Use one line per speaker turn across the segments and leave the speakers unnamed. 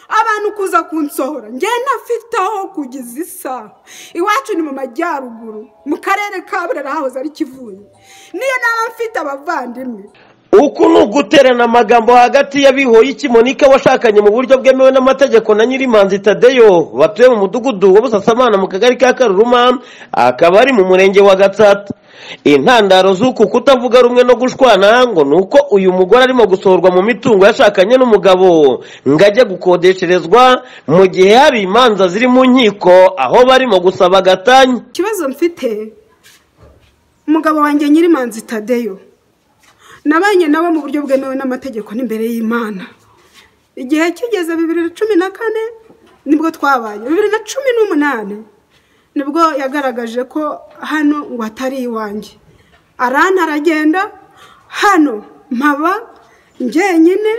ahantu kuza kunsohora ngenda afite aho kugeza isaha iwacu ni mu majyaruguru mu karere ka burera hahoze ari kivuye niyo naba mfite abavandimwe
uku ni uguterana amagambo hagati y'abihoye ikimunika washakanye mu buryo bwemewe n'amategeko na nyirimanzi tadeyo batuye mu mudugudu wa busasamana mu kagari ka karuruma akaba ari mu murenge wa gatsata intandaro z'uku kutavuga rumwe no gushwana ngo ni uko uyu mugore arimo gusohorwa mu mitungo yashakanye n'umugabo ngo ajye gukodesherezwa mu gihe hari imanza ziri mu nkiko aho barimo gusaba gatanya
ikibazo mfite umugabo wanjye nyirimanzi tadeyo nabanye nabo mu buryo bwemewe n'amategeko n'imbere y'imana igihe kigeze bibiri na cumi na kane nibwo twabaye bibiri na cumi n'umunani nibwo yagaragaje ko hano ngo atari iwanjye arana aragenda hano mpaba njyenyine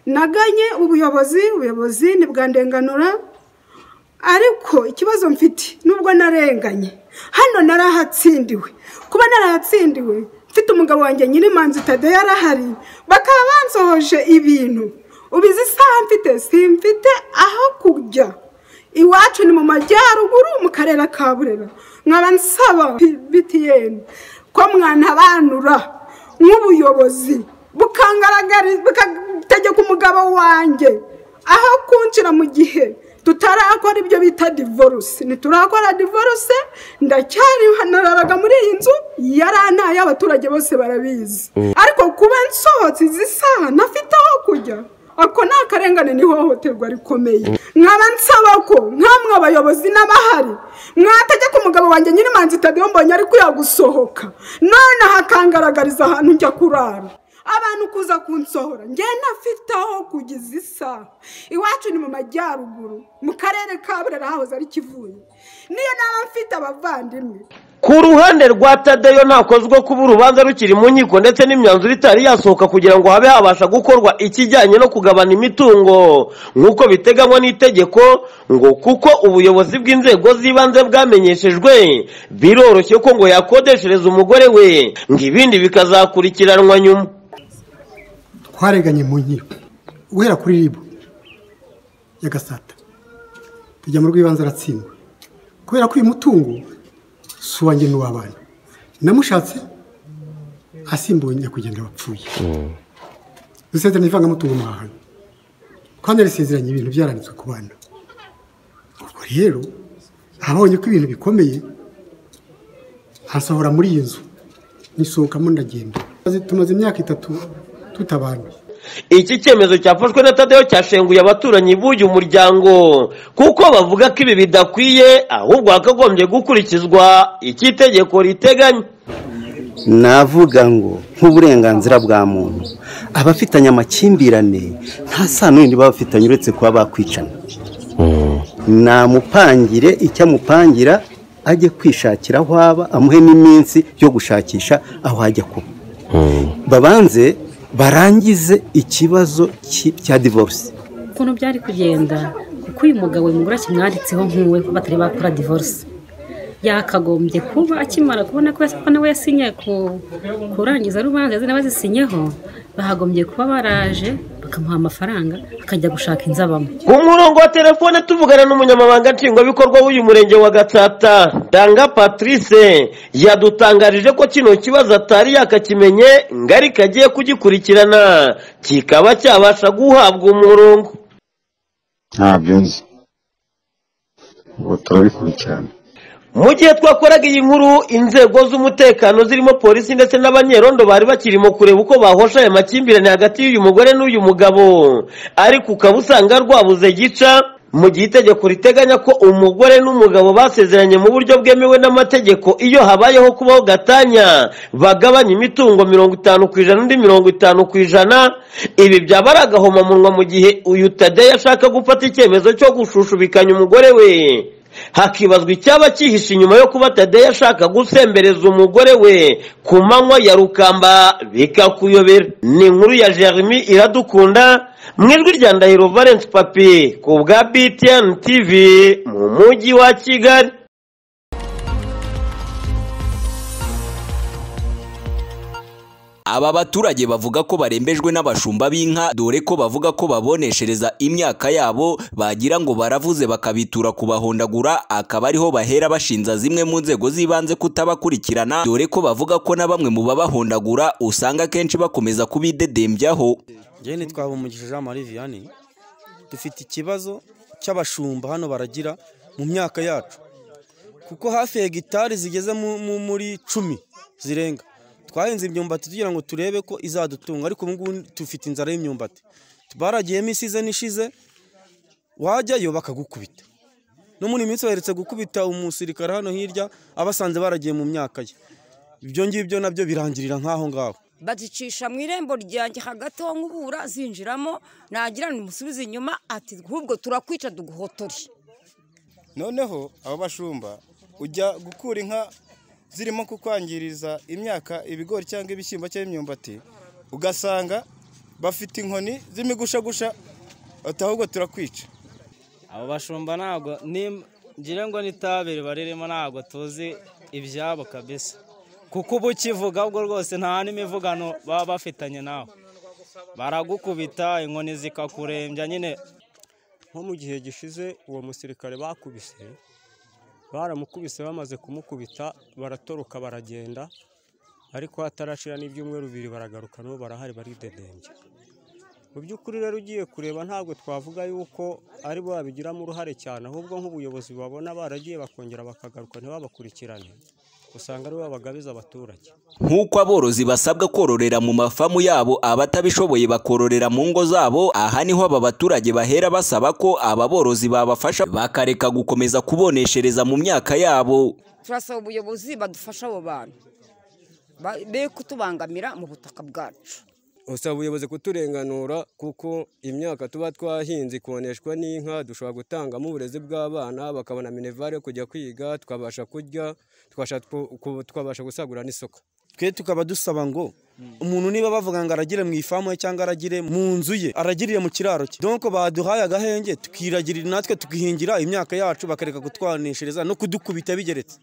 naganye ubuyobozi ubuyobozi ndenganura ariko ikibazo mfite nubwo narenganye hano narahatsindiwe kuba narahatsindiwe mfite umugabo wanjye nyirimanzi tadeyo arahari bakaba bansohoje ibintu ubizi isaha mfite simfite aho kujya iwacu ni mu majyaruguru mu karere ka burera nkaba nsaba btn ko mwanabanura nk'ubuyobozi bukagaragara umugabo wanjye aho kunshyira mu gihe tutarakora ibyo bita divorce ntiturakora divorce ndacyari naraga muri iyi nzu yarantaye abaturage bose barabizi ariko kuba nsohotse izi saha ntafite aho kujya ako ni akarengane n'ihohoterwa rikomeye nkaba nsaba ko nk'amwe abayobozi n'abahari mwategeka umugabo wanjye nyirimanzi itadiyo mbonye ari gusohoka noneho akangaragariza ahantu njya kurara abantu kuza kunsohora ngenda afite aho kugeza isaha iwacu ni mu majyaruguru mu karere ka burera hahoze ari kivuye niyo naba mfite abavandimwe
ku ruhande rwa tadeyo ntakozwa kuba urubanza rukiri mu nkiko ndetse n'imyanzuro itari yasohoka kugira ngo habe habasha gukorwa ikijyanye no kugabana imitungo nk'uko biteganywa n'itegeko ngo kuko ubuyobozi bw'inzego z'ibanze bwamenyeshejwe biroroshye ko ngo yakodeshereza umugore we ngo ibindi bikazakurikiranwa nyuma
twareganye mu nkiko guhera kuri ribu ya gasata tujya mu rw'ibanze aratsindwa kubera ko uyu mutungo si uwanjye n'uw'abana namushatse asimbuye nyakugenda wapfuye dusezeranye ivangamutungo mu hantu kandi yarisezeranye ibintu byaranditswe ku bana ubwo rero abonye ko ibintu bikomeye ntasohora muri iyi nzu nyisohokamo ndagenda tumaze imyaka itatu tutabana
iki cyemezo cyafashwe na tadeyo cyashenguye abaturanyi b'uyu muryango kuko bavuga ko ibi bidakwiye ahubwo hakagombye gukurikizwa icyo itegeko riteganya
navuga ngo nk'uburenganzira bwa muntu abafitanye amakimbirane nta sano yindi baba bafitanye uretse kuba bakwicana namupangire icyo amupangira ajye kwishakira aho aba amuhe n'iminsi yo gushakisha aho ajya kuba babanze barangize ikibazo cya divorce
ukuntu byari kugenda kuko uyu mugabo umugore akimwanditseho nk'uwe ko batari bakora divorce yakagombye kuba akimara kubona ko nawe yasinye kurangiza rubanza nawe azisinyeho bahagombye kuba baraje bakamuha amafaranga akajya gushaka inzabamo
ku murongo wa telefone tuvugana n'umunyamabanga nshingwabikorwa w'uyu murenge wa gatsata danga patrice yadutangarije ko kino kibazo atari yakakimenye ngari kagiye kugikurikirana kikaba cyabasha guhabwa umurongo
ntabyo nzi ubu turabikurikirana
mu gihe twakoraga iyi nkuru inzego z'umutekano zirimo polisi ndetse n'abanyerondo bari bakirimo kureba uko bahosha aya makimbirane hagati y'uyu mugore n'uyu mugabo ariko ukaba usanga rwabuze gica mu gihe itegeko riteganya ko umugore n'umugabo basezeranye mu buryo bwemewe n'amategeko iyo habayeho kubaho gatanya bagabanya imitungo mirongo itanu ku ijana undi mirongo itanu ku ijana ibi byaba ari agahomamunwa mu gihe uyu tadeyo ashaka gufata icyemezo cyo gushushubikanya umugore we hakibazwa icyaba cyihishe inyuma yo kuba tadeyo ashaka gusembereza umugore we ku manywa ya rukamba bikakuyobera ni inkuru ya jeremy iradukunda mu ijwi rya ndahiro valence papi ku bwa btn tv mu mujyi wa kigali
aba baturage bavuga ko barembejwe n'abashumba b'inka dore ko bavuga ko baboneshereza imyaka yabo bagira ngo baravuze bakabitura kubahondagura akaba ariho bahera bashinza zimwe mu nzego z'ibanze kutabakurikirana dore ko bavuga ko na bamwe mu babahondagura usanga akenshi bakomeza kubidedembyaho
njyewe nitwaba umugisha jean marie vianney dufite ikibazo cy'abashumba hano baragira mu myaka yacu kuko hafi ya hegitari zigeze mu- mu- muri cumi zirenga twahinze imyumbati tugira ngo turebe ko izadutunga ariko ubu ngubu dufite inzara y'imyumbati baragiyemo isizeni ishize wajyayo bakagukubita no muri iyi minsi baheretse gukubita umusirikare hano hirya abasanze baragiye mu myaka ye ibyo ngibyo nabyo birangirira nk'aho ngaho
bazicisha mu irembo ryanjye hagati aho nkubura zinjiramo nagira ngo umusubize inyuma ati ahubwo turakwica duguhotore
noneho aba bashumba ujya gukura inka zirimo kukwangiriza imyaka ibigori cyangwa ibishyimbo cyangwa imyumbati ugasanga bafite inkoni z'imigushagusha ati ahubwo turakwica
abo bashumba ntabwo ni- ngira ngo n'itabire baririmo ntabwo tuzi ibyabo kabisa kuko uba ukivuga ubwo rwose nta n'imivugano baba bafitanye nawe baragukubita inkoni zikakurembya nyine
nko mu gihe gishize uwo musirikare bakubise baramukubise bamaze kumukubita baratoroka baragenda ariko hatarashira n'ibyumweru bibiri baragaruka nabo barahari baridedembya mu by'ukuri rero ugiye kureba ntabwo twavuga yuko ari bo babigiramo uruhare cyane ahubwo nk'ubuyobozi babona baragiye bakongera bakagaruka ntibabakurikirane usanga ari bo babagabiza abaturage
nk'uko aborozi basabwa kororera mu mafamu yabo abatabishoboye bakororera mu ngo zabo aha niho aba baturage bahera basaba ko aba borozi babafasha bakareka gukomeza kuboneshereza mu myaka yabo
turasaba ubuyobozi badufasha abo bantu Ba- be kutubangamira mu butaka bwacu
usaba ubuyobozi kuturenganura kuko imyaka tuba twahinze ikoneshwa n'inka dushobora gutangamo uburezi bw'abana bakabona minevare yo kujya kwiga twabasha kurya twabasha tw- ku- twabasha gusagurira n'isoko
twe tukaba dusaba ngo umuntu niba bavuga ngo aragire mu ifamu ye cyangwa aragire mu nzu ye aragiriye mu kiraro cye donko baduhaye agahenge tukiragirira natwe tukihingira imyaka yacu bakareka kutwaneshereza no kudukubita bigeretse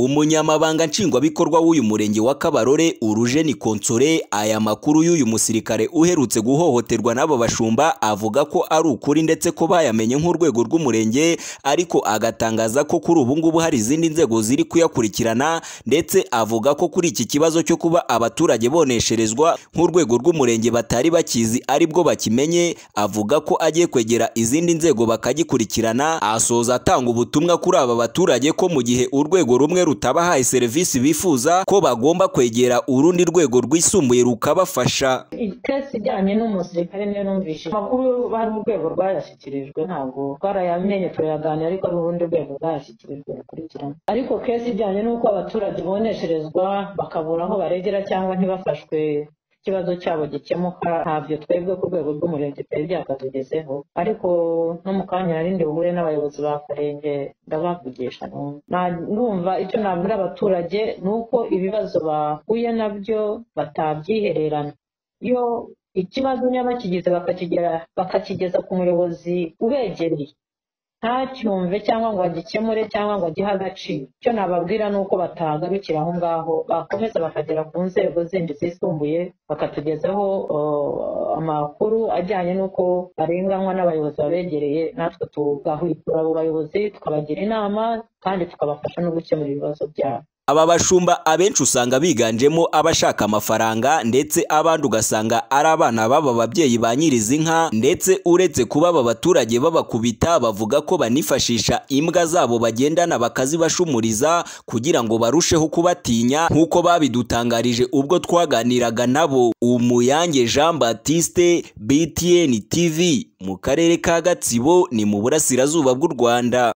umunyamabanga nshingwabikorwa w'uyu murenge wa kabarore urujeni konsore aya makuru y'uyu musirikare uherutse guhohoterwa n'aba bashumba avuga ko ari ukuri ndetse ko bayamenye nk'urwego rw'umurenge ariko agatangaza ko kuri ubu ngubu hari izindi nzego ziri kuyakurikirana ndetse avuga ko kuri iki kibazo cyo kuba abaturage bonesherezwa nk'urwego rw'umurenge batari bakizi aribwo bakimenye avuga ko agiye kwegera izindi nzego bakagikurikirana asoza atanga ubutumwa kuri aba baturage ko mu gihe urwego rumwe rutabahaye serivisi bifuza ko bagomba kwegera urundi rwego rwisumbuye rukabafasha
itesi ijyanye n'umusirikare niyo numvise amakuru hari urwego rwayashyikirijwe ntabwo twarayamenye turayaganira ariko hari urundi rwego rwayashyikirijwe rukurikirana ariko kesi ijyanye n'uko abaturage bonesherezwa bakabura aho baregera cyangwa ntibafashwe ikibazo cyabo gikemuka ntabyo twebwe ku rwego rw'umurenge twari byakatugezeho ariko no mu kanya narindi buhure n'abayobozi b'akarenge ndabavugisha numva. Na- ndumva icyo nabwira abaturage ni uko ibibazo bahuye nabyo batabyihererana iyo ikibazo niba bakigize bakakigera bakakigeza ku muyobozi ubegereye ntacyumve cyangwa ngo agikemure cyangwa ngo agihe agaciro icyo nababwira ni uko batahagarukira aho ngaho bakomeza bakagera ku nzego zindi zisumbuye bakatugezaho eh, amakuru ajyanye n'uko barenganywa n'abayobozi babegereye natwe tugahwitura abo bayobozi tukabagira inama kandi tukabafasha no gukemura ibibazo byabo
aba bashumba abenshi usanga biganjemo abashaka amafaranga ndetse abandi ugasanga ari abana b'aba babyeyi ba nyirizi nka ndetse uretse kuba aba baturage babakubita bavuga ko banifashisha imbwa zabo bagendana bakazibashumuriza kugira ngo barusheho kubatinya nk'uko babidutangarije ubwo twaganiraga nabo umuyange jean batiste btn tv mu karere ka gatsibo ni mu burasirazuba bw'u rwanda